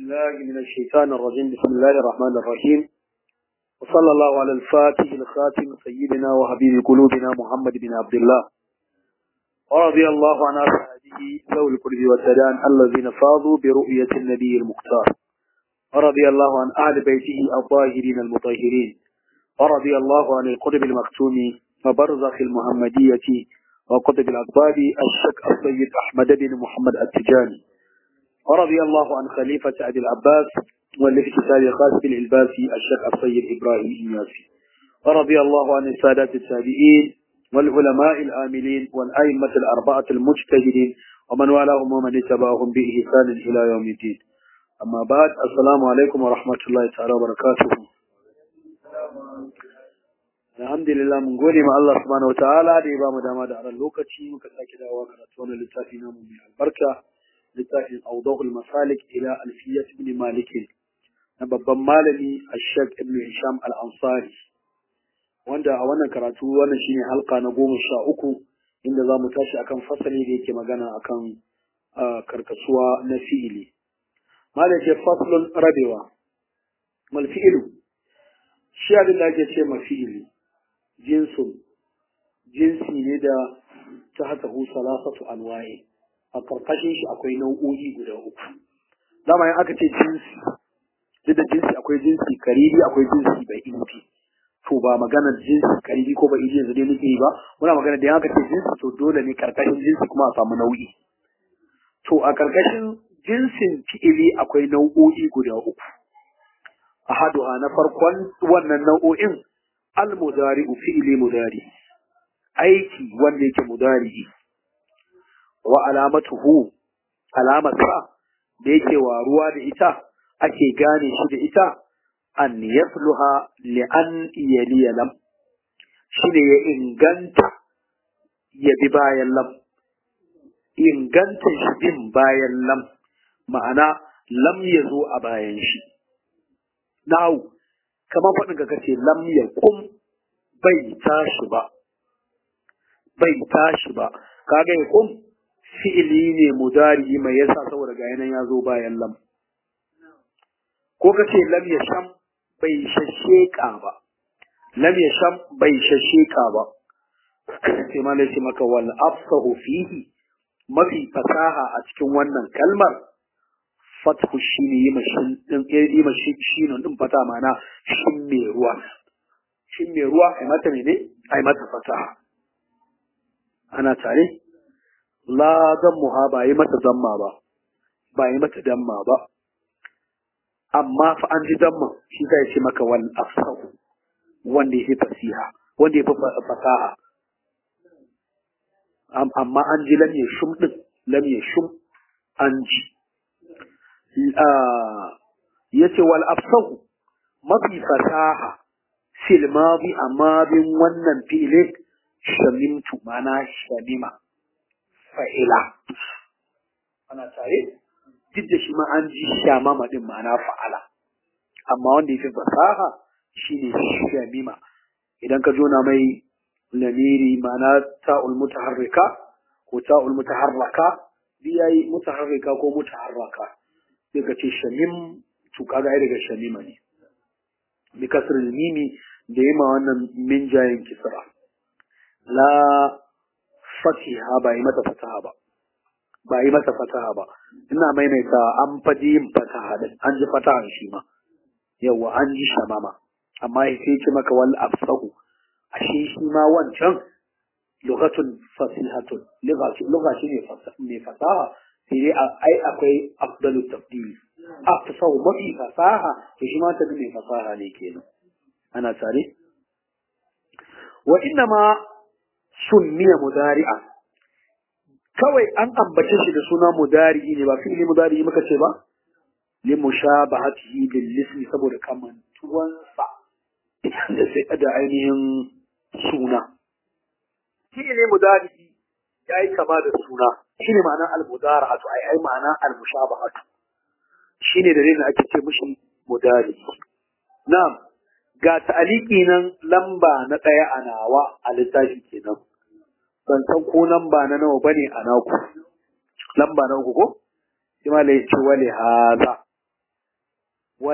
بالله من الشيطان الرجيم بسم الله الرحمن الرحيم وصلى الله على الفاتح الخاتم سيدنا وحبيب قلوبنا محمد بن عبد الله ورضي الله عن أصحابه ذوي القرب والسدان الذين فاضوا برؤية النبي المختار ورضي الله عن أهل بيته الطاهرين المطهرين ورضي الله عن القرب المختوم وبرزخ المحمدية وقطب الأقباب الشك السيد أحمد بن محمد التجاني ورضي الله عن خليفة أبي العباس والافتتال الخاص بالعباسي الشيخ السيد إبراهيم النياسي ورضي الله عن السادات التابعين والعلماء الآملين والأئمة الأربعة المجتهدين ومن والاهم ومن اتبعهم بإحسان إلى يوم الدين أما بعد السلام عليكم ورحمة الله تعالى وبركاته alhamdulillah mun gode ma Allah subhanahu wataala da ya bamu dama da aran lokaci muka sake dawowa karatu wannan littafi namu mai albarka littafin awdahul masalik ila alfiyat ibn malik na babban malami ash-shaykh ibn hisham al-ansari wanda a wannan karatu wannan shine halka na goma sha uku inda za mu tashi akan fasali da yake magana akan karkasuwa na fi'ili malam ce faslun rabewa mal fi'ilu shi abin da ake ce ma fi'ili jinsun jinsi ne da ta haka hu salasatu anwaye a karkashin shi akwai nau'o'i guda uku dama yin aka ce jinsi duk da jinsi akwai jinsi karibi akwai jinsi bai inti to ba magana jinsi karibi ko ba yanzu dai nake yi ba muna magana da aka ce jinsi to dole ne karkashin jinsi kuma a samu nau'i to a karkashin jinsin fi'ili akwai nau'o'i guda uku ahaduha na farkon wannan nau'o'in al-mudari fi'ili mudari aiki wanda yake mudari wa alamatuhu alamata da yake waruwa da ita ake gane shi da ita an yafluha li an yaliya lam shine ya inganta ya bi bayan lam inganta shi bin bayan lam ma'ana lam ya zo a bayan shi na'u kamar faɗin ka kace lam ya kum bai tashi ba bai tashi ba kaga ya kum fi'ili ne mudari mai yasa saboda ga yanan ya zo bayan lam ko kace lam ya sham bai shasheka ba lam ya sham bai shasheka ba sai ma lai maka wal afsahu fihi mafi fasaha a cikin wannan kalmar fathu shine yi mashin din yi mashin shine din fata mana shin me ruwa shin me ruwa ai mata mene ai mata fasaha ana tare la dammuha ba yi mata damma ba ba yi mata damma ba amma fa an ji damma shi zai ce maka wal afsahu wanda yake fasiha wanda yake fasaha amma an ji lam yashum din lam yashum an ji yace wal afsahu mafi fasaha fil madi amma bin wannan fi'ile shamimtu mana shamima fa'ila ana tare duk da shi ma an ji shamama din ma'ana fa'ala amma wanda yake fasaha shine shamima idan ka jona mai lamiri ma'ana ta'ul mutaharrika ko ta'ul mutaharraka biyayi mutaharrika ko mutaharraka sai ka ce shamim to kaga ai daga shamima ne bi kasr mimi da yi ma wannan min jayin kisra la fatiha ba yi mata fataha ba ba yi mata fataha ba ina maimaita an faji yin fataha din an ji fataha shi ma yawa an ji shamama amma sai ce maka wal afsahu ashe shi ma wancan lughatun fasihatun lugha shi ne fasaha sai dai ai akwai afdalu tafdil afsahu mafi fasaha to shi ma ta mai fasaha ne kenan ana tare wa inna ma sunniya mudari'a kawai an ambace shi da suna mudari'i ne ba fi'li mudari'i muka ce ba li mushabahatihi bil ismi saboda kamantuwansa da sai da ainihin suna fi'li mudari'i yayi kama da suna shine ma'anar al-mudara'atu ai ai ma'ana al-mushabahatu shine da da ake ce mishi mudari na'am ga ta'aliki nan lamba na ɗaya a nawa a littafi kenan ban san ko lamba na nawa bane a naku lamba na uku ko sai ma lai ce wale haza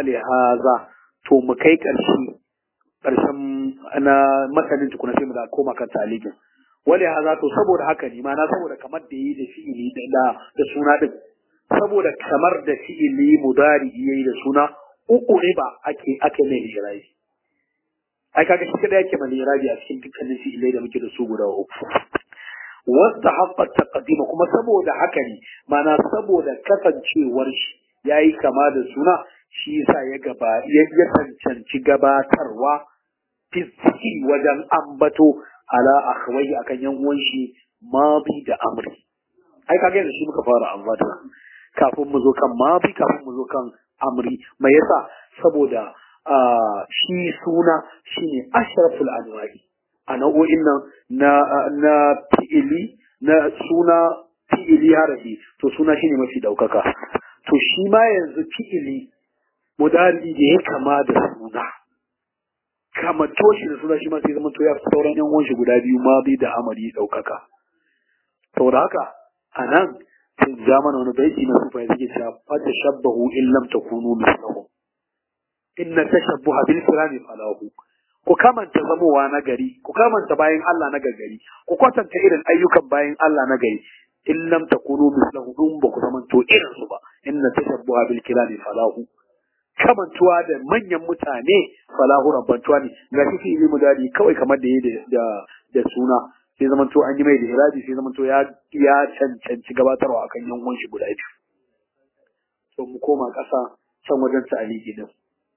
wale haza to mu kai ƙarshe ƙarshen na masanin tukuna sai mu da koma kan talikin wale haza to saboda haka ne ma na saboda kamar da yi da fi'ili da da suna din saboda kamar da fi'ili mudari yayi da suna uku ne ba ake ake mai irabi ai kaga shi kada yake mai irabi a cikin dukkanin fi'ilai da muke da su guda uku wasta haqqa taqdima kuma saboda haka ne mana saboda kasancewar shi yayi kama da suna shi yasa ya gaba ya cancanci gabatarwa fiski wajen ambato ala akhwai akan yan uwan shi madi da amri ai kaga yanzu shi muka fara ambata kafin mu zo kan madi kafin mu zo kan amri mai yasa saboda shi suna shine ashraful anwa'i a nau'o'in nan na na fi'ili na suna fi'ili harafi to suna shine mafi daukaka to shi ma yanzu fi'ili mudari da ya kama da suna kama toshi da suna shi ma sai zama to ya fi sauran yan uwan shi guda biyu ma bi da amari daukaka saboda haka anan sai zamana wani baiti na sufa yake cewa fa tashabbahu in lam takunu mislahum inna tashabbuha bil kirami falahu ku kamanta zamowa na gari ku kamanta bayan Allah na gari ku kwatanta irin ayyukan bayan Allah na gari in lam takunu mislahu dun ba ku zamanto irin su ba inna tashabbuha bil kirami falahu kamantuwa da manyan mutane falahu rabbantuwa ne ga shi fi'ili mudari kawai kamar da yayi da da suna sai zamanto an yi mai da irabi sai zamanto ya ya cancanci gabatarwa akan yan uwan shi guda biyu to mu koma ƙasa can wajen ta'aliki din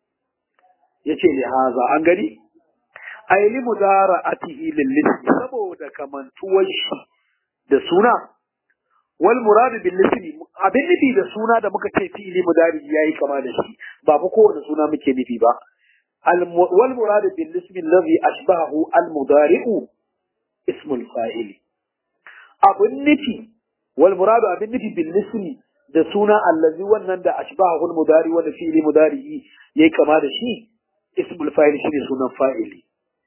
yace li haza an gani ay li mudara'atihi lil lismi saboda kamantuwar shi da suna wal murad bil lismi abin nufi da suna da muka ce fi'ili mudari yayi kama da shi ba fa kowane suna muke nufi ba wal murad bil lismi alladhi ashbahu al mudari'u ismul fa'il abin nufi wal murad abin nufi bil lismi da suna allazi wannan da ashbahu al mudari wanda fi'ili mudari yayi kama da shi ismul fa'il shine sunan fa'ili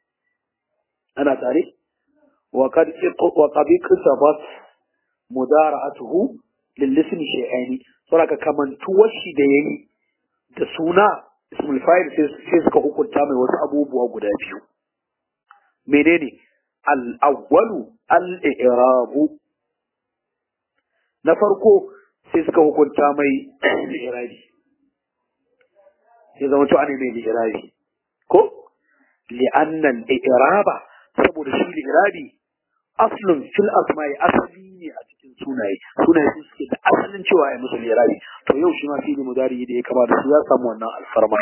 ana tare wa qad wa qad iktabat mudara'atuhu lil ismi shay'aini saboda kamantuwar shi da yayi da suna ismul fa'il sai suka hukunta mai wasu abubuwa guda biyu menene al awwalu al i'rabu na farko sai suka hukunta mai irabi ya zama to ana mai irabi ko li'anna al-i'raba saboda shi al-i'rabi aslun fil asma'i asali ne a cikin sunaye sunaye su suke da asalin cewa ai musu al-i'rabi to yau shi ma fi'li mudari da ya kama da su ya samu wannan alfarma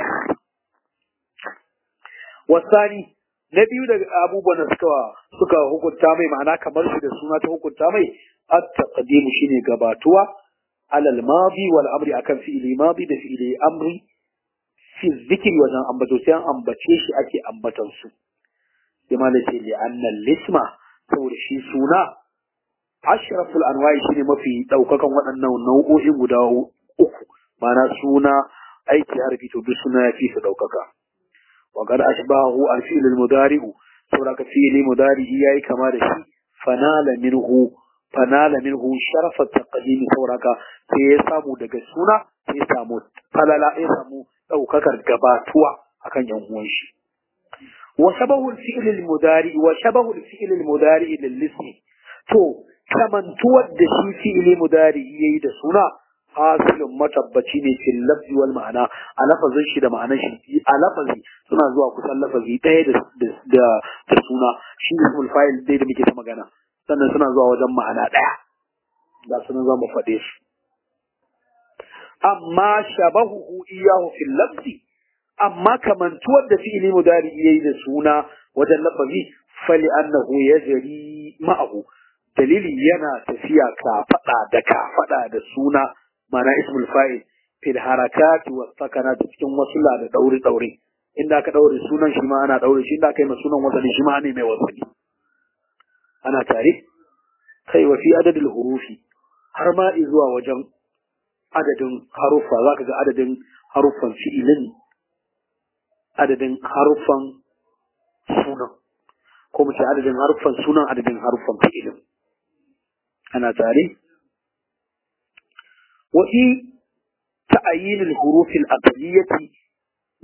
wasani na biyu daga abubuwan da suka suka hukunta mai ma'ana kamar shi da suna ta hukunta mai at-taqdimu shine gabatuwa alal madi wal amri akan fi'li madi da fi'li amri fi zikiri wajen ambato sai an ambace shi ake ambatan su sai ma ce li annal lisma saboda shi suna ashraful anwa'i shine mafi daukakan waɗannan nau'o'in guda uku mana suna aiki harfi to duk suna yafi su daukaka wa qad ashbahu al-fi'l al-mudari'u saboda ka fi'li mudari'i yayi kama da shi fanala minhu fanala minhu sharafa taqdim saboda ka sai ya samu daga suna sai ya samu falala ya samu ɗaukakar gabatuwa akan yan uwan shi wa shabahu al-fi'l al-mudari wa shabahu al-fi'l al-mudari lil-ismi to kamantuwar da shi fi'li mudari yayi da suna hasilun matabbaci ne fil lafzi wal ma'ana a lafazin shi da ma'anar shi a lafazi suna zuwa kusan lafazi ɗaya da da da suna shi ne ismul fa'il dai da muke ta magana sannan suna zuwa wajen ma'ana ɗaya da sunan za mu faɗe su amma shabahuhu iyahu fil lafzi amma kamantuwar da fi'ili mudari yayi da suna wajen lafazi fali annahu yajri ma'ahu dalili yana tafiya ka fada da ka fada da suna mana ismul fa'il fil harakati was sakanat cikin wasula da daure daure inda ka daure sunan shi ma ana daure shi inda kai ma sunan wasali shi ma ne mai wasali ana tare kai wa fi adadil hurufi har ma zuwa wajen adadin haruffa za ka ga adadin haruffan fi'ilin adadin haruffan sunan ko mu ce adadin haruffan sunan adadin haruffan fi'ilin ana tare wa fi ta'ayin al-huruf al-aqliyati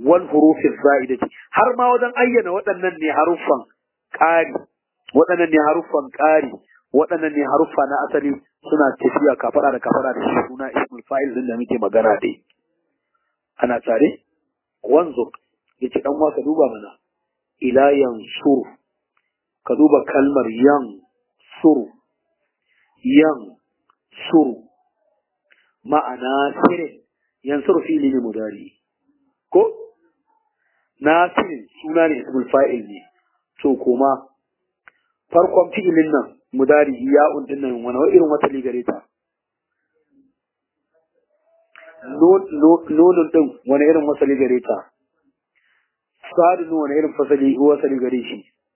wal hurufi za'idati har ma wajen ayyana waɗannan ne haruffan ƙari waɗannan ne haruffan ƙari waɗannan ne haruffa na asali suna tafiya kafara da kafara da shi suna ismul fa'il din da muke magana dai ana tare wanzu yace dan wasa duba mana ila yansuru ka duba kalmar yan suru yan suru ma'ana sirin yansuru fili ne mudari ko nasirin suna ne ismul fa'il ne to kuma farkon fi'ilin nan mudari ya undin nan wani irin wata ligare ta nunun din wani irin wasali gare ta sadin wani irin fasali wasali gare shi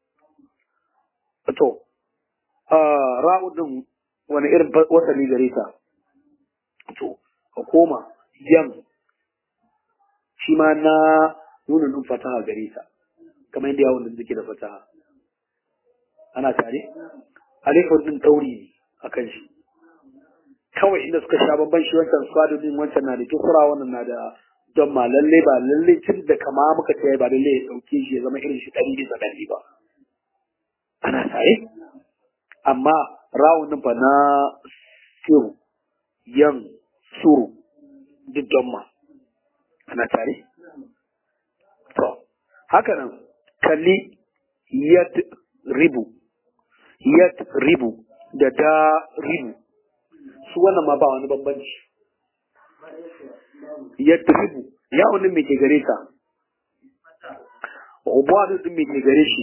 to ra'u din wani irin wasali gare ta to ka koma yan shi ma na nunun din fataha gare ta kamar yadda yawon da suke da fataha ana tare alifin din ɗauri ne a kan shi kawai inda suka sha babban shi wancan swado din wancan na da kisra wannan na da don ma lalle ba lalle tun da kama muka ce ba lalle ya ɗauke shi ya zama irin shi ɗari bisa ɗari ba ana tare amma rawun din fa na siru yan suru duk don ma ana tare to haka nan kalli yad ribu yad ribu da da ribu su wannan ma ba wani bambanci yad ribu yawon din me ke gare ta ubadu din me ke gare shi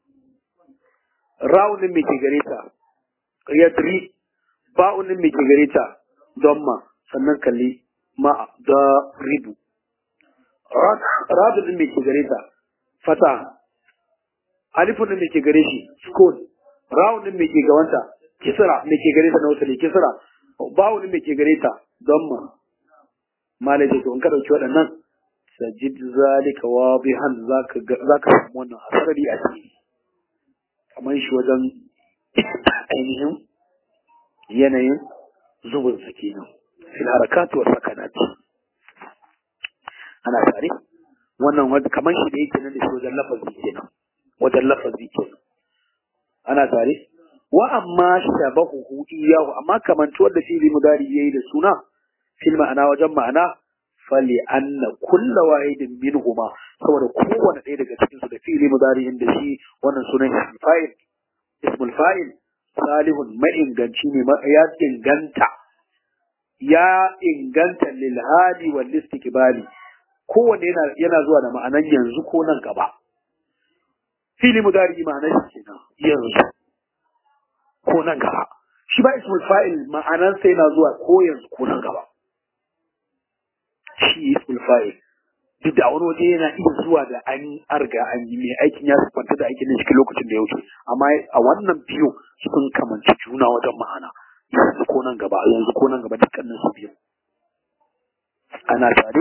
rawun din me ke gare ta yad ri ba'un din me ke gare ta don ma sannan kalli ma da ribu radu din me ke gare ta fata alifun din me ke gare shi sukun rawun din me ke gawanta kisra me ke gare ta na wasali kisra bawun din me ke gare ta damma malai to in ka dauki waɗannan sajid zalika wadihan zaka zaka samu wannan asali a ciki kamar shi wajen ainihin yanayin zubin sa kenan fil harakatu wa sakanati ana tare wannan kamar shi da yake nan da shi wajen lafazi kenan wajen lafazi kenan ana tare wa amma shabahu iyahu amma kamantuwar da fi'li mudari yayi da suna fil ma'ana wajen ma'ana fali anna kulla wahidin minhuma saboda kowane ɗaya daga cikin su da fi'li mudari da shi wannan sunan ismul fa'il ismul fa'il salihun ma'inganci ne ya inganta ya inganta lil hali wal istiqbali kowanne yana yana zuwa da ma'anan yanzu ko nan gaba fili mudari ma'anar shi kenan yanzu ko nan gaba shi ba ismul fa'il ma'anar sai na zuwa ko yanzu ko nan gaba shi ismul fa'il duk da wani waje yana iya zuwa da an arga an yi mai aikin ya kwanta da aikin cikin lokacin da ya wuce amma a wannan biyu sun kamanci juna wajen ma'ana yanzu ko nan gaba yanzu ko nan gaba dukkanin su biyu ana tare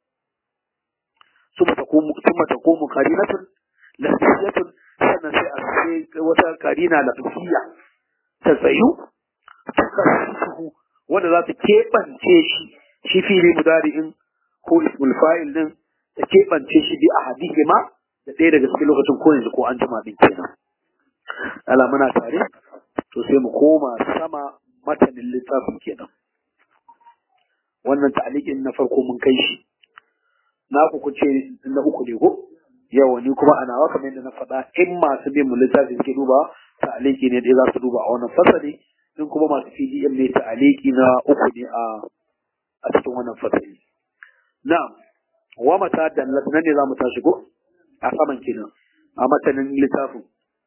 ثم تقوم ثم تقوم قرينة لفظية sannan sai a sai wata karina lafziya ta tsayu ta kasasuhu wanda za ta keɓance shi shi fili mudari'in ko ismul fa'il din ta keɓance shi bi a hadihi ma da ɗaya daga cikin lokacin ko yanzu ko an jima din kenan ala muna tare to sai mu koma sama matanin littafin kenan wannan ta'alikin na farko mun kai shi na ku kuce na uku ne ko yawa ni kuma ana wa kamar yadda na faɗa in masu bin mu littafi suke duba ta'aliki ne dai za su duba a wannan fasali in kuma masu PDM ne ta'aliki na uku ne a a cikin wannan fasali na'am wa mata dallat nan ne za mu tashi ko a saman kenan a matanin littafin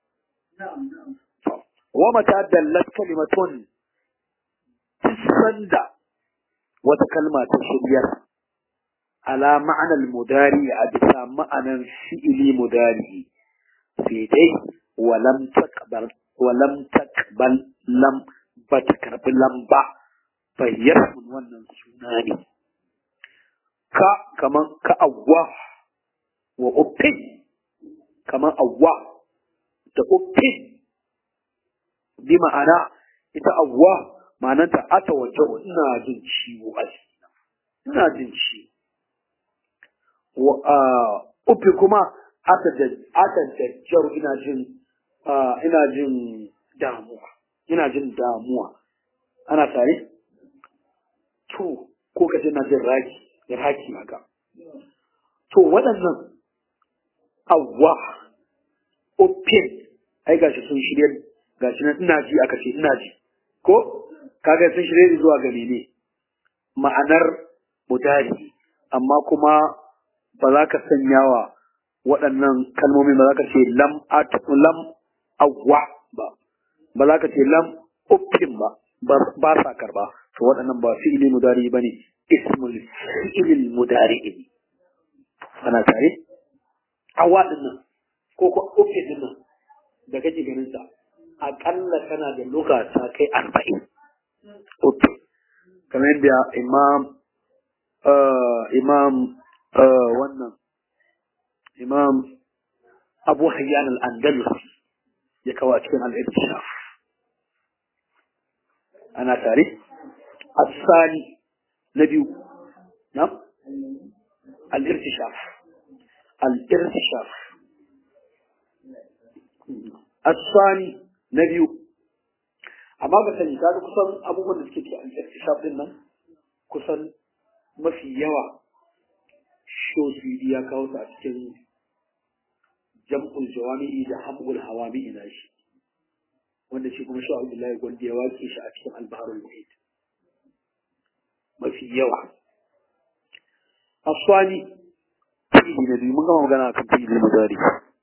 wa mata dallat kalimatun sanda wata kalma ta shiryar على معنى المداري أبسا معنى فعل مداري في دي ولم تقبل ولم تقبل لم بتكرب لم با فيرسم ونن سناني ka kaman ka awwa wa uffin kaman awwa da uffin bi ma'ana ita awwa ma'ananta ata wace ina jin ciwo a ina jin ciwo ufi kuma aka jajjaru ina jin ina jin damuwa ina jin damuwa ana tare to ko kace ina jin raki raki haka to waɗannan awwa ufin ai gashi sun shirya gashi nan ina ji aka ce ina ji ko kaga sun shirye zuwa ga mene ma'anar mudari amma kuma ba za ka sanya wa waɗannan kalmomi ba za ka ce lam at lam awwa ba ba za ka ce lam uffin ba ba sa karba to waɗannan ba fi'ili mudari bane ismul fi'il mudari ne ana tare awwa din nan ko ko uffin din nan da kake ganin sa aƙalla kana da lokata kai arba'in uffin kamar yadda imam imam wannan imam abu hayyan al-andalusi ya kawo a cikin al-irtishaf ana tare asali na biyu na al-irtishaf al-irtishaf asali na biyu amma ba sani kaga kusan abubuwan da suke ke al-irtishaf din nan kusan mafi yawa shosidi ya kawo su a cikin jam'ul jawami'i da hamul hawami'i na shi wanda shi kuma sha Abdullahi gwanda ya wake shi a cikin albaharul muhit mafi yawa aswani fi'ili na biyu mun gama magana akan fi'ili mudari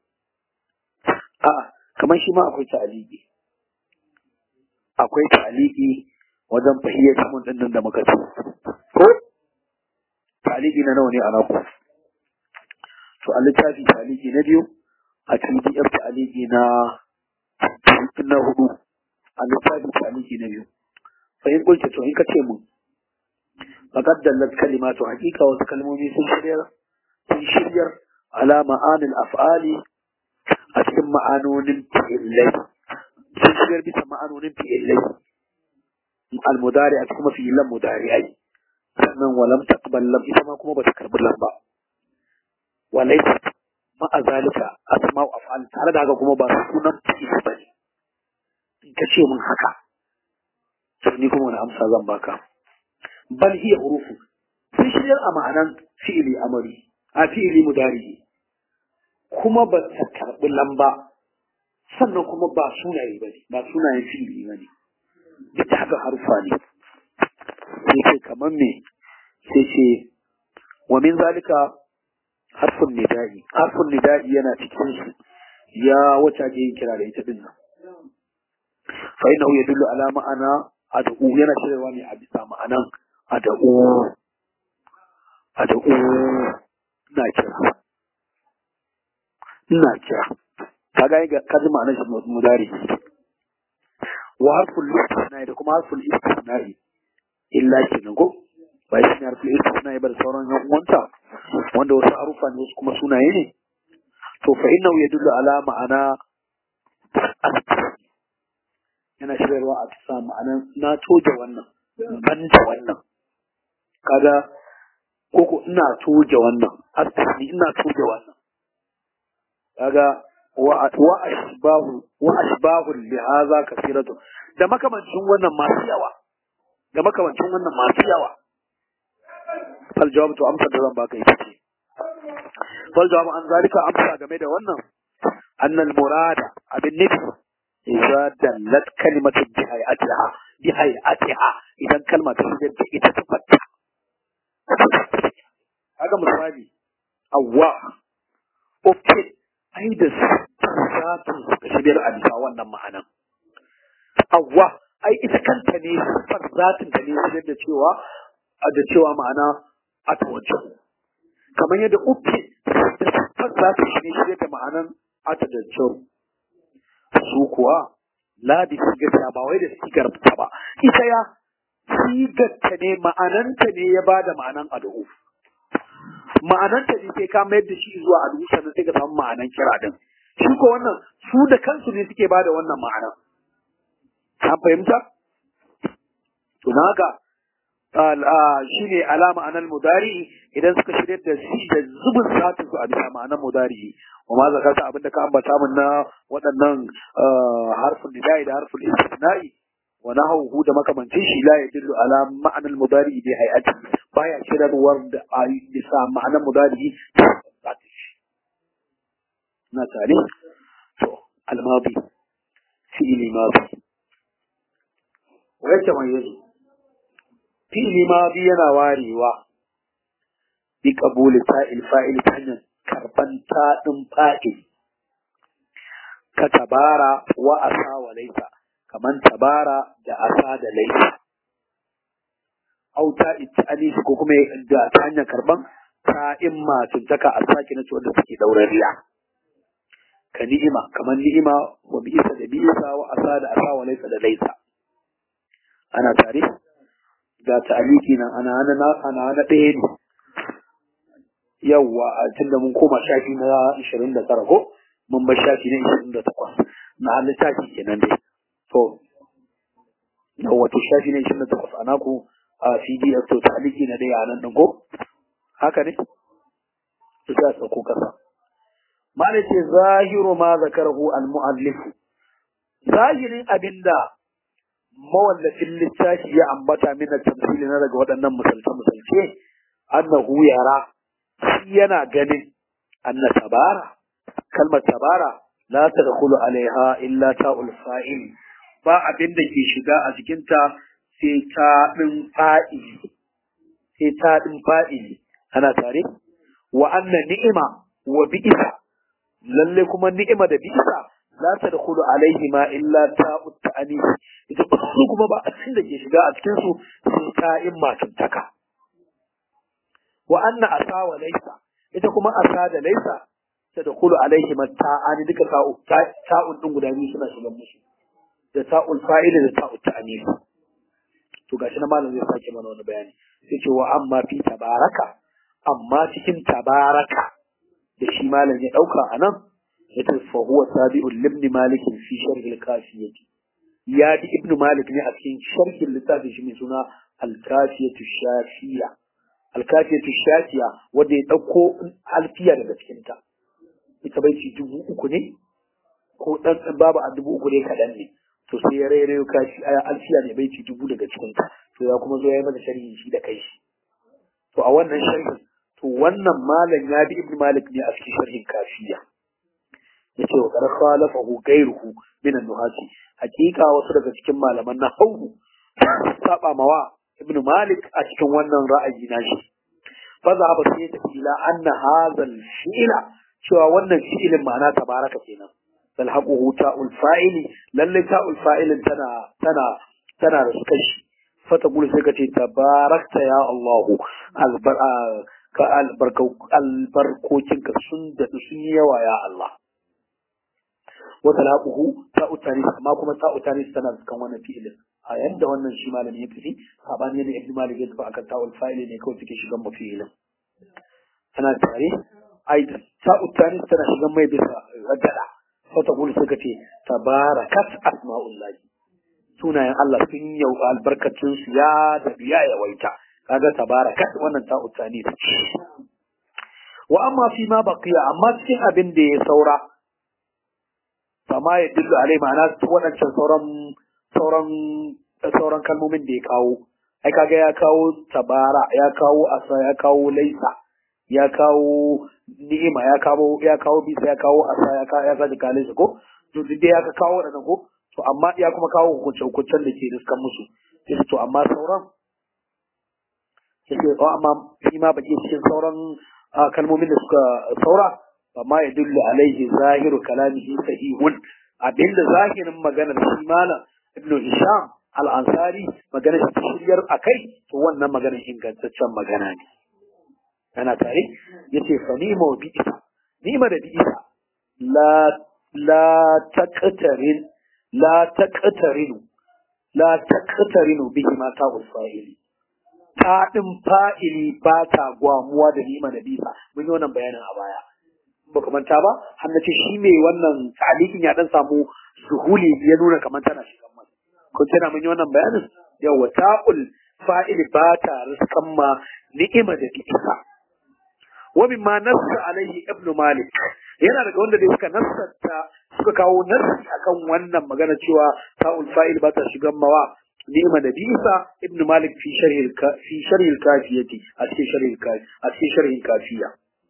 a'a kamar shi ma akwai ta'aliki akwai ta'aliki wajen fahiyar mun din da muka ci ko ta'aliki na nawa ne a naku to a littafi ta'aliki na biyu a pdf ta'aliki na na hudu a littafi ta'aliki na biyu fa in kulta to in ka ce mun faqad dallat kalimatu haqiqa wasu kalmomi sun shiryar sun shiryar ala ma'anil af'ali a cikin ma'anonin fi'illai sun shiryar bisa ma'anonin fi'illai al-mudari a cikin fi'illan mudari'ai sannan walam taqbal lam ita ma kuma bata karbi lam ba walaysa ma azalika asma'u af'al tare da haka kuma ba sunan fi'il bane in ka ce mun haka to ni kuma wani amsa zan baka bal hiya hurufu sun shiryar a ma'anan fi'ili amari a fi'ili mudari kuma ba ta karbi lamba sannan kuma ba sunaye bane ba sunayen fi'ili bane duk da haka harufa ne sai ce kamar me sai ce wa min zalika harfun nida'i harfun nida'i yana cikin su ya wata ke yin kira da ita din nan fa innahu yadullu ala ma'ana ad'u yana cewa ne a bisa ma'anan ad'u ad'u ina kira ina kira kaga ga kaji ma'anar shi mudari wa harful istisna'i da kuma harful istisna'i illa kenan ko ba shi ne harful istisna'i ba da sauran yan uwanta wanda wasu harufa ne wasu kuma sunaye ne to fa innahu yadullu ala ma'ana yana shirarwa a bisa ma'anan na toje wannan ban da wannan kaga koko ina toje wannan asali ina toje wannan kaga wa ashbahu wa ashbahu li hadha kathiratu da makamancin wannan masu yawa da makamancin wannan masu yawa fal jawab to amsa da zan baka ita ce fal jawab an zalika amsa game da wannan annal murada abin nufi idza dallat kalimatu bi hayatiha bi hayatiha idan kalma ta shigar da ita ta fatta kaga misali awwa okay ai da zatun suka shigar a bisa wannan ma'anan awwa ai ita kanta ne sifar zatin ta ne shigar da cewa da cewa ma'ana a tawajen kamar yadda uke da siffar zatin shi ne shigar da ma'anan a tawajen su kuwa la da sigar ba wai da sigar ta ba ita ya sigar ta ne ma'ananta ne ya ba da ma'anan ad'u ma'ananta ne sai ka mayar da shi zuwa ad'u sannan sai ka samu ma'anan kira din shi ko wannan su da kansu ne suke ba da wannan ma'anan an fahimta to haka shi ne alama anan mudari idan suka shirya da shi da zubin satin su a bisa ma'anar mudari wa ma zakata abinda ka ambata min na waɗannan harfin nidai da harfin istisna'i wa nahawhu da makamancin shi la yadullu ala ma'anar mudari bi hay'ati baya shirarwar da a bisa ma'anar mudari na tare to almadi fi'ili madi wa yake mai yazo fi'ili ma bi yana warewa bi qabuli ta'il fa'il ta hanyar karban ta'in fa'il ka tabara wa asa wa laisa kaman tabara da asa da laisa au ta itani ko kuma da ta hanyar karban ta'in matuntaka a saki na wanda suke daurariya ka ni'ima kaman ni'ima wa bi'isa da bi'isa wa asa da asa wa laisa da laisa ana tare ga ta'aliki nan ana ana ana ana ɗaya ne yawwa a tunda mun koma shafi na 29 ko mun bar shafi na 28 na littafi kenan dai to yawwa to shafi na 28 ana ku a PDF to ta'aliki na ɗaya nan din ko haka ne to sai a sauko kasa malai ce zahiru ma zakarahu al-mu'allif zahirin abinda mawallafin littafi ya ambata mina tamsili na daga waɗannan misalce-misalce annahu yara shi yana ganin anna tabara kalmar tabara la tadkhulu alaiha illa ta'ul fa'il ba abin da ke shiga a cikin ta sai ta din fa'ili sai ta din fa'ili ana tare wa anna ni'ima wa bi'sa lalle kuma ni'ima da bi'sa la tadkhulu alaihima illa ta'ut ta'anis ita su kuma ba abin da ke shiga a cikin su sai ta'in matantaka wa anna asa wa laysa ita kuma asa da laysa tadkhulu alaihima ta'ani duka ta'u ta'un din guda biyu suna shiga musu da ta'ul fa'ila da ta'ut ta'anis to gashi na malam zai sake mana wani bayani sai ce wa amma fi tabaraka amma cikin tabaraka da shi malam ya dauka anan yace fa huwa tabi'un libni malik fi sharh al-kafiyah ya bi ibnu malik ne a cikin sharhin littafin shi mai suna al-kafiyah shafiya al-kafiyah shafiya wanda ya dauko alfiya daga cikin ta ita bai ci dubu uku ne ko dan babu a dubu uku ne kadan ne to sai ya rairayo kashi aya alfiya ne bai ci dubu daga cikin ta to ya kuma zo ya yi mata sharhi shi da kai shi to a wannan sharhin to wannan malam ya bi ibnu malik ne a cikin sharhin kafiya yace wa qad khalafahu ghayruhu min an-nuhasi hakika wasu daga cikin malaman nahwu saba mawa ibn malik a cikin wannan ra'ayi nashi fa za ba sai tafi ila anna hadha al-fi'la cewa wannan fi'ilin ma'ana tabaraka kenan talhaquhu ta'ul fa'ili lalle ta'ul fa'ilin tana tana tana da suka shi fa ta gulu sai ka ce tabarakta ya Allah albar ka albarkokinka sun da sun yi yawa ya Allah وتلاقه تاء التانيث ما كما تاء التانيث تنا كان wannan fi'ilin a yanda wannan shi malami ya tafi sabani ne ibn malik ya tafi akan ta'ul fa'ili ne kawai take shigan mafi'ilin tana tare aidan ta'u tانيث tana shigan mai bisa rajada sai ta gudu suka ce tabarakat asma'ullahi sunayen Allah sun yau albarkatun su ya da biya ya waita kaga tabarakat wannan ta'u tانيث wa amma fi ma baqiya amma cikin abin da ya saura fama ya dillu alai ma'ana waɗancan sauran sauran sauran kalmomin da ya kawo ai kaga ya kawo tabara ya kawo asa ya kawo laisa ya kawo ni'ima ya kawo ya kawo bisa ya kawo asa ya kawo ya kawo kalisa ko to duk ya ka kawo waɗannan ko to amma ya kuma kawo hukunce hukuncen da ke riskan musu sai to amma sauran sai to amma shi ma baki cikin sauran kalmomin da suka saura فما يدل عليه ظاهر كلامه صحيح abinda zahirin maganar shi malam ibnu hisham al-ansari maganar shi shiryar akai to wannan maganar ingantaccen magana ne ana tare yace fa ni ma bi isa ni ma da bi isa la la taqtarin la taqtarinu la taqtarinu bihi ma ta fa'ili ta din fa'ili ba ta gwamuwa da ni ma da bi isa mun yi wannan bayanin a baya baka manta ba har nace shi mai wannan ta'alikin ya dan samu suhuli ya nuna kamar tana shigan mai ko tana mun yi wannan bayanin yawa ta'ul fa'ili ba ta riskan ma ni'ima da isa wa mimma nassa alaihi ibn malik yana daga wanda da suka nassanta suka kawo nassi akan wannan magana cewa ta'ul fa'il ba ta shigan mawa ni'ima da bisa ibn malik fi sharhi fi sharhi al-kafiyati a cikin sharhi al-kafi a cikin sharhi kafiya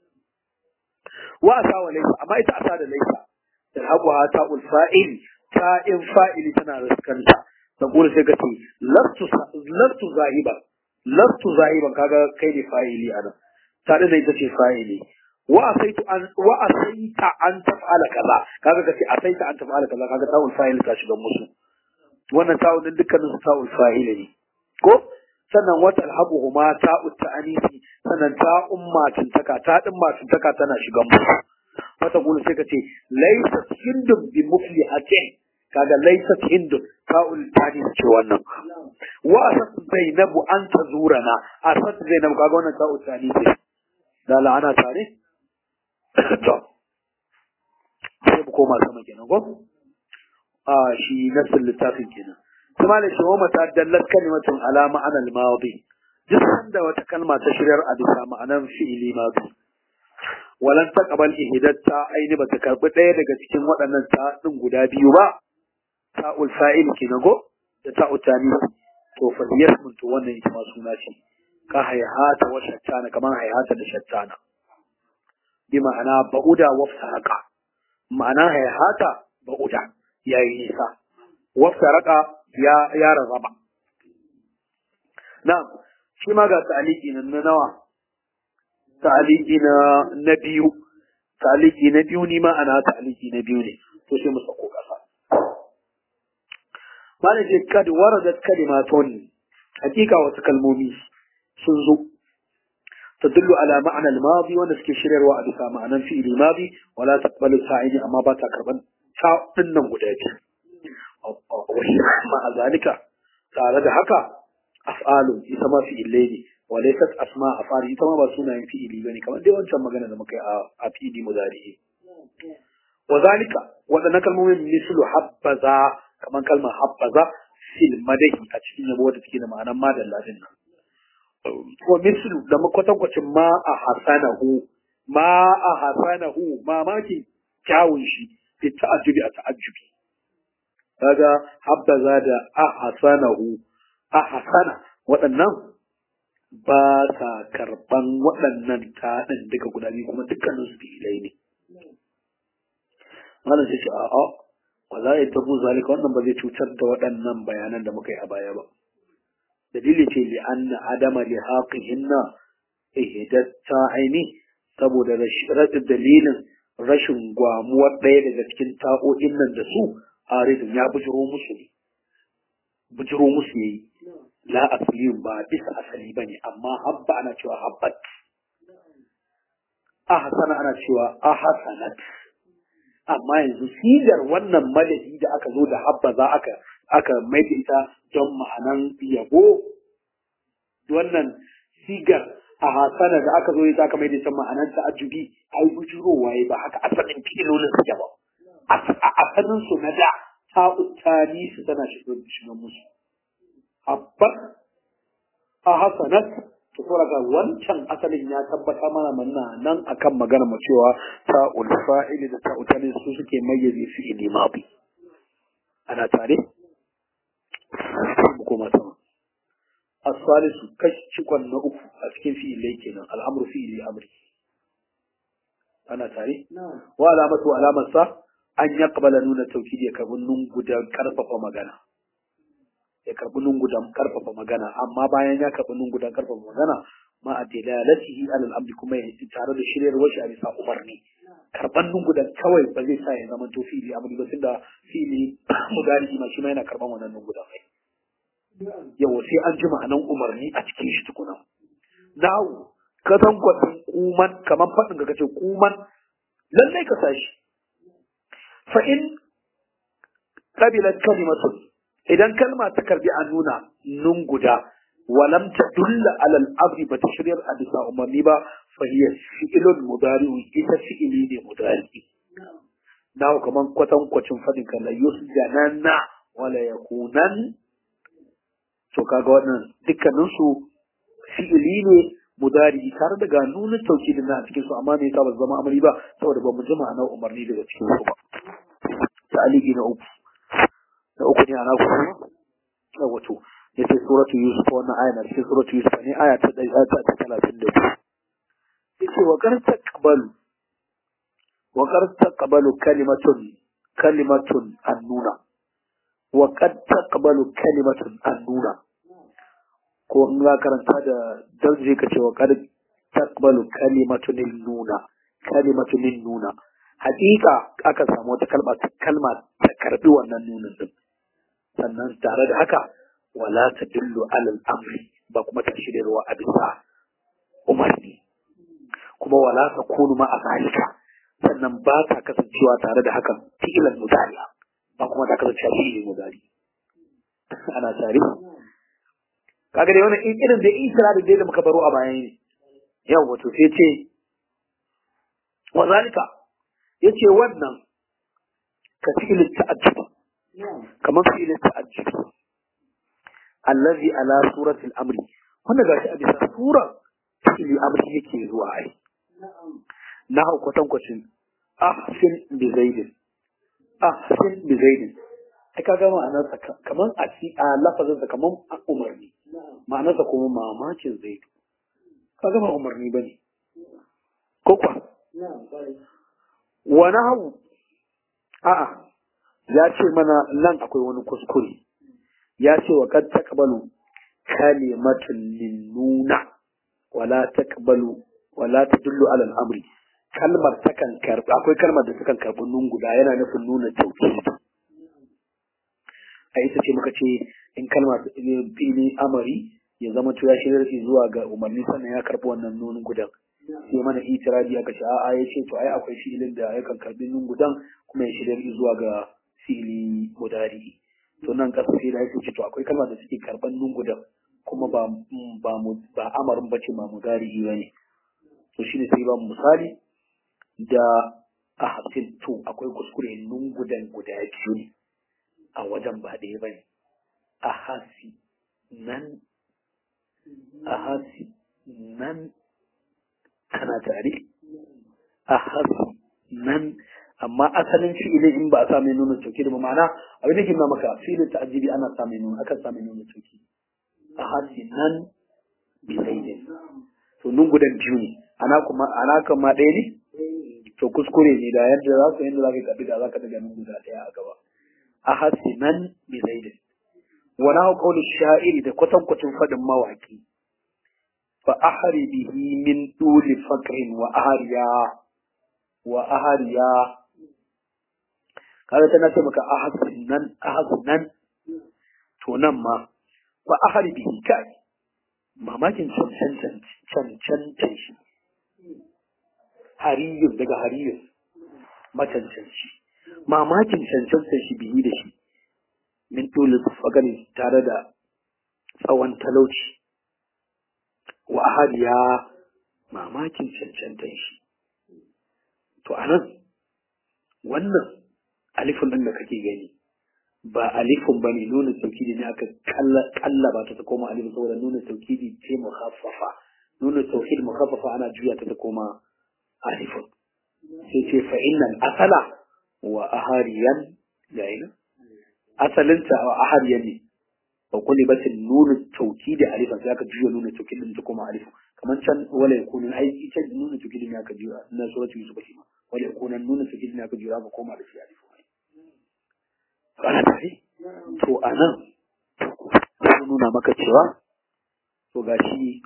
wa asa wa laysa amma ita asa da laysa talhaquha ta'ul fa'il ta'in fa'ili tana riskanta da gure sai ka ce lastu lastu zahiban lastu zahiban kaga kai ne fa'ili anan tare da ita ce fa'ili wa asaitu an wa asaita an taf'ala kaza kaga kace asaita an taf'ala kaza kaga ta'ul fa'il ka shiga musu wannan ta'ul din dukkanin su ta'ul fa'il ne ko sannan wata alhabuhuma ta'ut ta'anisi sannan ta'un matintaka ta din matintaka tana shiga musu wata gulu sai kace laysa hindun bi muflihatin kaga laysa hindun ta'ul ta'anis ce wannan wa asat zainabu an tazurana asat zainabu kaga wannan ta'ul ta'anisi da la'ana tare to sai mu koma sama kenan ko a shi nasin littafin kenan kuma da shi wa ta dallat kalimatun ala ma'ana al-madi duk sanda wata kalma ta shiryar a bisa ma'anan fi'ili madi walan taqbal ihdatta aini bata karbi daya daga cikin waɗannan ta din guda biyu ba ta'ul fa'il kenan go da ta'ul tani to fa yasmun to wannan ita ma suna ce ka hayhata wa shattana kaman hayhata da shattana bi ma'ana ba'uda wa faraka ma'ana hayhata ba'uda yayi nisa wa faraka ya ya razaba na'am shi ma ga ta'aliki nan na nawa ta'aliki na na biyu ta'aliki na biyu ni ma ana ta'aliki na biyu ne to sai mu sako kasa mana ce kad waradat kalimatun hakika wasu kalmomi sun zo tadullu ala ma'ana al-madi wanda suke shiryarwa a bisa ma'anan fi'ili madi wala taqbalu sa'idi amma ba ta karban ta dinnan guda biyu ma zalika tare da haka af'alu ita ma fi'ilai ne walaysat asma af'ali ita ma ba sunayen fi'ili bane kamar dai wancan magana da muka yi a fi'ili mudari wa zalika wadannan kalmomin mislu habbaza kamar kalmar habbaza fil madahi a cikin yabo wadda take da ma'anar madalla din nan wa mislu da makwatankwacin ma a hasanahu ma a hasanahu mamaki kyawun shi bi ta'ajjubi a ta'ajjubi kaga habbaza da a hasanahu a hasana waɗannan ba sa karɓan waɗannan taɗin duka guda biyu kuma dukkanin su ilai ne malam sai ce a'a wala ya tabu zalika wannan ba zai cutar da waɗannan bayanan da muka yi a baya ba dalili ce li anna adama li haqihinna ihdatta aini saboda rashin dalilin rashin gwamuwar ɗaya daga cikin ta'o'in nan da su aridun ya bujiro musu ne bujiro musu yayi la asliyun ba bisa asali bane amma habba ana cewa habbat ahsana ana cewa ahsanat amma yanzu sigar wannan madadi da aka zo da habba za aka aka mai da ita don ma'anan yabo wannan sigar a hasana da aka zo ita aka mai da ita ma'anan ta'ajjubi ai bujiro waye ba haka asalin filolin suke ba a asalin su na da ta'utani su tana shiga musu habbat a hasanat to saboda wancan asalin ya tabbata mana manna nan akan magana mu cewa ta'ul fa'ili da ta'ul tani su suke mayyaze fi'ili madi ana tare mu koma sama as-salisu kashikon na uku a cikin fi'ilai kenan al'amru fi'ili amri ana tare wa alamatu alamarsa an yaqbala nuna tawkidi ka nun gudan karfafa magana ya karbi lungudan karfafa magana amma bayan ya karbi lungudan karfafa magana ma a dalalatihi alal abdi kuma ya yi tare da shiryarwar shi a bisa umarni karban lungudan kawai ba zai sa ya zama to fili abin ba tunda fili mudari ma shi ma yana karban wannan lungudan kai yawa sai an ji ma'anan umarni a cikin shi tukuna nahu ka san kwatin kuman kamar faɗin ka kace kuman lallai ka sashi fa in qabilat kalimatun idan kalma ta karbi a nuna nun guda walam ta dulla alal abri ba ta shiryar a bisa umarni ba fa hiya fi'ilun mudari'u ita fi'ili ne mudari'i na kaman kwatan kwacin fadin kan la yusjananna wala yakunan to kaga wannan dukkanin su fi'ili ne mudari tare da ga nunin taukidin na a cikin su amma me yasa ba su zama amri ba saboda ba mu ji ma'anar umarni daga cikin su ba ta'aliki na uku na uku ne ana kuma yawa to yace suratu yusuf wannan aya na cikin suratu yusuf ne aya ta ɗaya ta talatin da biyu yace wa kar taqbalu wa kar taqbalu kalimatun kalimatun annuna wa qad taqbalu kalimatun annuna ko in za karanta da dalje ka ce wa qad taqbalu kalimatun nuna kalimatun nuna hakika aka samu wata kalma ta kalma ta karbi wannan nunin din sannan tare da haka wala tadullu alal amri ba kuma ta shiryarwa a bisa umarni kuma wala ta kunu ma a zalika sannan ba ta kasancewa tare da hakan fi'ilan mudari ba kuma ta kasancewa fi'ilin mudari ana tare kaga dai wannan irin da isra da da muka baro a bayan ne yau wato sai ce wa zalika yace wannan ka fi'ilin ta'ajjub kamar fi'ilin ta'ajjub allazi ala surati al-amri wannan gashi a bisa sura fi'ili amri yake zuwa ai na hau kwatankwacin ahsin bi zaidin ahsin bi zaidin ai kaga ma'anarsa kaman a ci a lafazin sa kaman a umarni ma'anarsa kuma mamakin zaidu kaga ba umarni bane ko kwa wa nahu a'a ya ce mana nan akwai wani kuskure ya ce wa kad taqbalu kalimatun linnuna wala taqbalu wala tadullu ala al-amri kalmar takan karbi akwai kalmar da takan karbi nun guda yana nufin nuna tauhid a ita ce muka ce in kalmar fili amari ya zama to ya shirya shi zuwa ga umarni sannan ya karbi wannan nunin gudan sai mana itirabi aka ce a'a ya ce to ai akwai filin da yakan karbi nun gudan kuma ya shirya zuwa ga fili mudari to nan kasa sai da ya ce to akwai kalmar da suke karban nun gudan kuma ba ba ba amarin bace ba mudari bane to shine sai ba misali da ahsin to akwai kuskure nun gudan guda biyu ne a wajen ba ɗaya bane ahasi nan ahasi nan kana tare ahasi nan amma asalin fi'ili in ba a sa mai nuna tauki da ma'ana abin da ke nuna maka fi'ilin ta'ajjibi ana sa mai nuna akan sa mai nuna tauki ahasi nan bi zaidin to nun gudan biyu ne ana kuma ana kuma ɗaya ne to kuskure ne da yadda za su yadda za ka kaɗi da za ka daga nun guda ɗaya a gaba a hasinan bi zaidin wani hau kaulin sha'iri da kwatankwacin faɗin mawaƙi fa ahari bihi min duli fakrin wa ahariya wa ahariya kaga tana ce maka ahasinan ahasinan to nan ma fa ahari bihi kai mamakin cancantan cancantan shi hariyun daga hariyun macancanci mamakin cancantan shi biyi da shi min dole fagani tare da tsawon talauci wa hariya mamakin cancantan shi to anan wannan alifin din da kake gani ba alifin ba ne nuna taukidi ne aka kallaba ta ta koma alifin saboda nuna taukidi ce mukhaffafa nuna tauhid mukhaffafa ana juya ta ta koma alifin sai ce fa innal asala wa ahariyan gaina asalinta wa ahariyan ne wa kulli batin nuna taukidi alifin sai aka juya nuna taukidin ta koma alifin kamar can wala yakunu ai ita nuna taukidin ne aka juya na suratu yusuf shi ma wala yakunu nuna taukidin ne aka juya aka koma da shi alifin ana tare to anan sun nuna maka cewa to gashi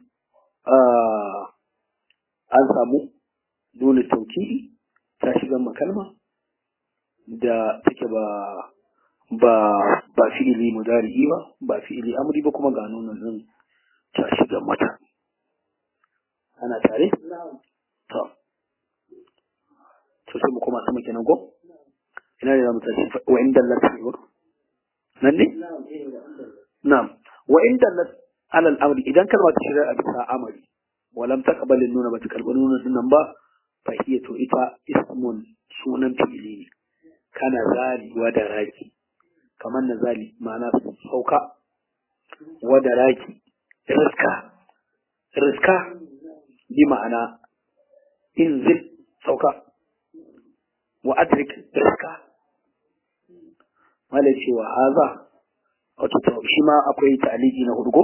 an samu nuna taukidi ta shiga makalma da take ba ba ba fi'ili mudari'i ba ba fi'ili amri ba kuma ga nuna nan ta shiga mata ana tare to to sai mu koma sama kenan ko ina ne zamu tashi wa inda Allah ta nan ne na'am wa inda Allah alal amri idan kalma ta shirya a bisa amari walam taqbal nuna bata karbi nuna sunan ba fa hiya to ita ismun sunan fi'ili ne kana zali wa da raki kamar na zali ma'ana sauka wa daraki riska riska bi ma'ana inzil sauka wa adrik riska mala cewa haza wato shi ma akwai taliki na hudu ko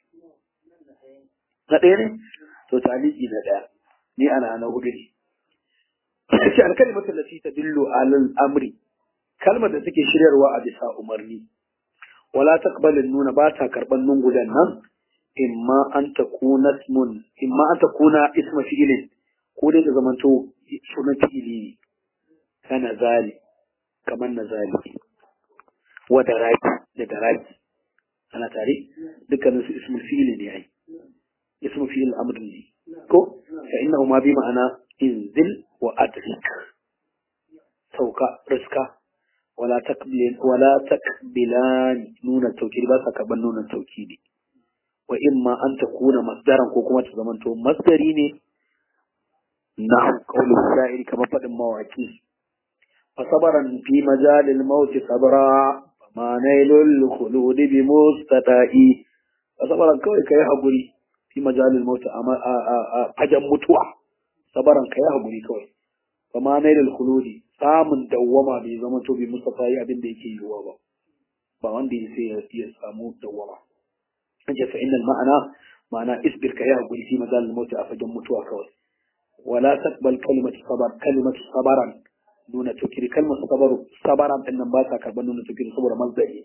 na ɗaya ne to taliki na ɗaya ni ana na hudu ne ce alkalimatu lati tadullu alal amri kalmar da take shiryarwa a bisa umarni wala taqbalu nuna ba ta karban nun gudan nan imma an takuna ismun imma an takuna isma fi'ilin ko dai ta zamanto sunan fi'ili ne kana zali kamar na zali wa daraki da daraki ana tare dukkanin su ismul fi'ili ne ai ismu fi'il amr ne ko fa innahu ma bi ma'ana inzil wa adrik sauka riska wala taqbil wala taqbilan nuna tawkidi ba sa kaban nuna tawkidi wa imma an takuna masdaran ko kuma ta zamanto masdari ne na qaulul sha'iri kamar fadin mawaki fasabaran fi majalil maut sabra ma nailul khulud bi mustata'i fasabaran kawai kai hakuri fi majalil maut a fajan mutuwa sabaran kai hakuri kawai fama nailul khuludi samun dawwama bai zama to bi mustata'i abin da yake yiwuwa ba ba wanda ya ya samu dawwama kace fa innal ma'ana ma'ana isbir ka ya hakuri fi majalil maut a fajan mutuwa kawai wala taqbal kalimatu sabar kalimatu sabaran nuna tukiri kalmar sabaru sabaran din nan ba sa karban nuna tukiri saboda mazdari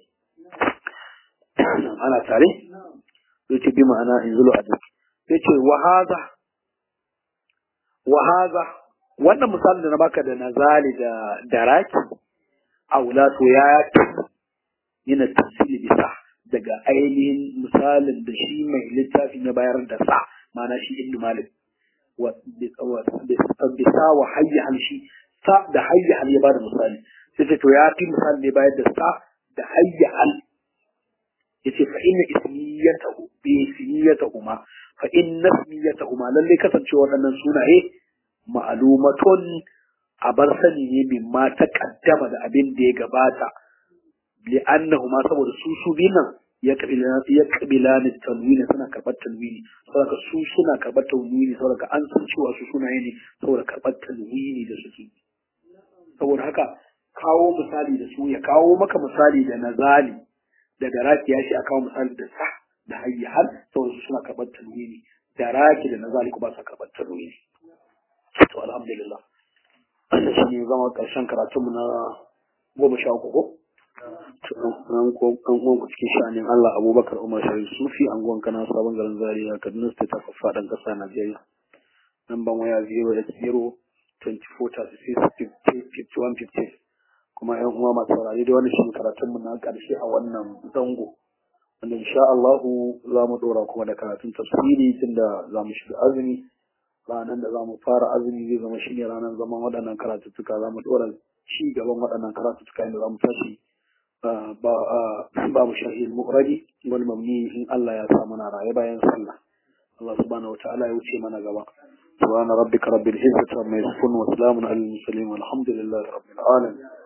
ana tare sai ce bi ma'ana in zulu adab sai ce wa hadha wa hadha wannan misalin da na baka da nazali da daraki aula to ya yana tafsiri bisa daga ainihin misalin da shi mai littafin ya bayar da sa ma'ana shi ibnu malik wa bisa wa hayya shi sa da hayya hal ya bada misali sai ce to ya fi misali ne bayar da sa da hayya hal yace fa inna ismiyatahu bi ismiyatahuma fa inna ismiyatahuma lalle kasance waɗannan sunaye ma'lumatun a bar sani ne min ma ta kaddama da abin da ya gabata li annahuma saboda su su nan ya kabila ya kabila ne tanwini suna karɓar tanwini saboda su suna karɓar tanwini saboda an san cewa su sunaye ne saboda karɓar tanwini da suke saboda haka kawo misali da su ya kawo maka misali da nazali daga raki ya shi a kawo misali da sa da hayya hal saboda su suna karɓar tanwini da raki da nazali kuma sa karɓar tanwini to alhamdulillah wannan shi ne zama ƙarshen karatunmu na goma sha uku ko an ko an ko cikin sha'anin Allah Abubakar Umar Sharif Sufi anguwan kana sabon garin Zaria Kaduna State ta faɗin ƙasa Najeriya namban waya 080 24 kuma yan uwa masu saurari da wannan shi karatun mu na karshe a wannan zango wanda insha Allah za mu dora kuma da karatun tafsiri tunda za mu shiga azumi ranar da za mu fara azumi zai zama shine ranar zaman waɗannan karatuttuka za mu dora ci gaban waɗannan karatuttuka inda za mu tashi babu sharhi al-muqradi wal mamni in Allah ya sa mana raye bayan sallah Allah subhanahu wa ta'ala ya wuce mana gaba سبحان ربك رب العزة عما يصفون وسلام على المرسلين والحمد لله رب العالمين